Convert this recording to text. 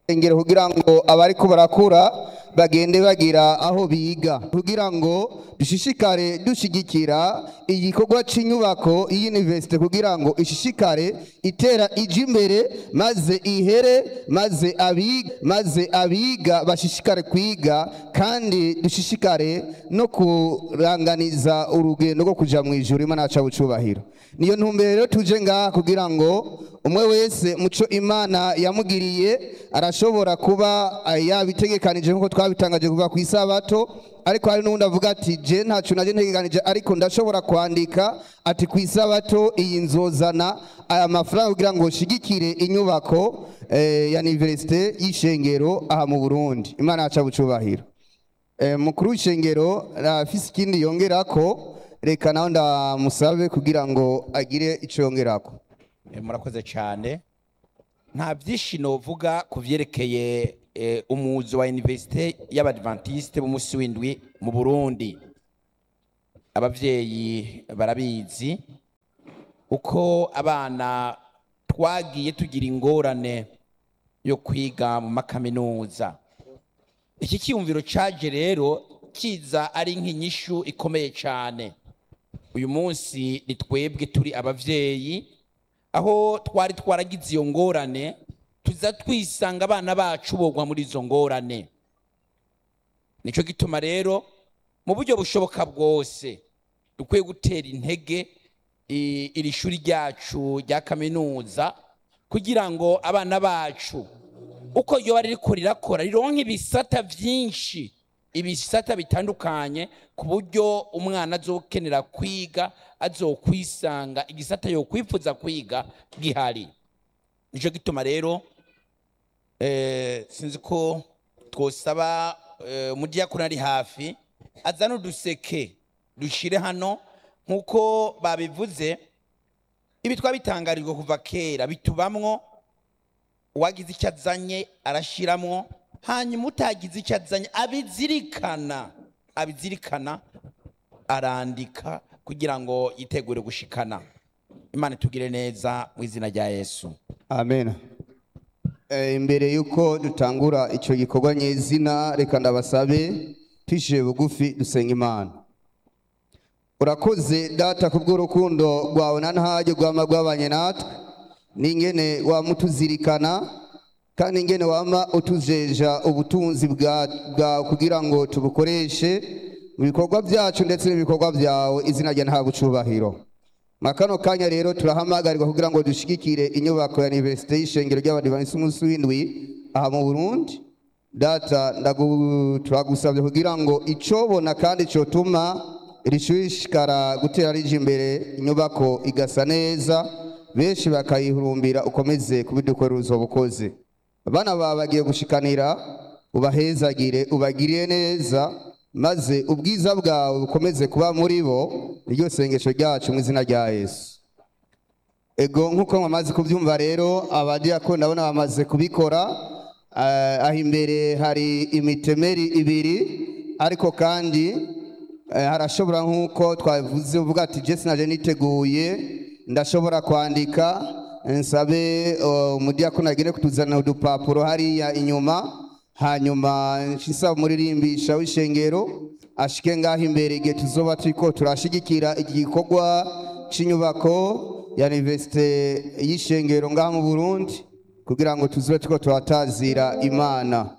engero kugira ngo abariko barakura bagende bagira aho biga kugira ngo dushishikare dushigikira igikorwa cy'inyubako y'universite kugira ngo ishishikare itera ije imbere maze ihere maze abiga maze abiga bashishikare kwiga kandi dushishikare no kuranganiza urugendo rwo kuja mu ijuru imana yacu bucubahiro niyo ntumbero rero tuje ngaha kugira ngo umwe wese muco imana yamugiriye arashobora kuba eh, yabitegekanije nk'uko twabitangaje kuva ku isabato ariko hari n'uwundi avuga ati je ntacu naje ntegekanije ariko ndashobora kwandika ati ku isabato iyi nzozana aya mafaranga kugira ngo shigikire inyubako eh, ya universite y'ishengero aha mu burundi imana yacu bucubahiro Eh, mukuru w'ishengero afise ikindi yongerako reka nawe ndamusabe kugira ngo agire ico yongerako Eh, murakoze cyane nta byinshi novuga ku byerekeye eh, umuzi wa universite y'abadventiste b'umunsi w'indwi mu burundi ababyeyi barabizi uko abana twagiye tugira ingorane yo kwiga mu makaminuza iki cyiyumviro caje rero kiza ari nk'inyishu ikomeye cyane uyu munsi ni twebwe turi ababyeyi aho twari twaragize iyo ngorane tuza twisanga abana bacu bogwa muri izo ngorane nicyo gituma rero mu buryo bushoboka bwose dukwiye gutera intege i- iri shuri ryacu rya kaminuza kugira ngo abana bacu uko ryoba ririko rirakora rironke ibisata byinshi ibisata bitandukanye ku buryo umwana azokenera kwiga azokwisanga igisata yokwifuza kwiga gihari nicyo gituma rero eh, sinzi ko twosaba eh, umudiyakoni ari hafi azana uduseke dushire hano nk'uko babivuze ibi twabitangarijwe kuva kera bitubamwo uwagize icyo azanye arashiramwo hanyuma utagize icyo azanye abizirikana abizirikana arandika kugira ngo yitegure gushikana imana itugire neza mu izina rya yesu amen Eh, imbere yuko dutangura icyo gikorwa nyezina reka ndabasabe twishyuye bugufi dusenga imana urakoze data ku bw'urukundo rwawe na ntajye rwama rwabanye natwe n'ingene wama utuzirikana kandi ingene wama utujeja ubutunzi bwa- bwawe kugira ngo tubukoreshe mu bikorwa byacu ndetse n'ibikorwa byawe izina rya nta bucubahiro mwa kano kanya rero turahamagarirwa kugira ngo dushigikire inyubako ya universite y'ishengero ry'abadivanisi umunsi w'indwi aha mu burundi data ndagu- turagusabye kugira ngo icobona kandi cotuma rishishikara gutera rije imbere inyubako igasa neza benshi bakayihurumbira ukomeze kubidukorera uzoba ukoze abana bawe bagiye gushikanira ubahezagire ubagirire neza maze ubwiza bwawe bukomeze kuba muri bo niryo sengesho ryacu mu izina rya yesu ego nk'uko mwamaze kubyumva rero abadiyakoni ndabona bamaze kubikora eh, aho imbere hari imitemeri ibiri ariko kandi eh, harashobora nk'uko twavuze uvuga ati jesi naje niteguye ndashobora kwandika nsabe eh, umudiyakoni agire kutuzanira udupapuro hariya inyuma hanyuma nshisaba umuririmbisha w'ishengero ashike ngaho imbere igihe tuzoba turiko turashigikira iki gikorwa c'inyubako ya universite y'ishengero ngaha mu burundi kugira ngo tuzobe turiko turatazira imana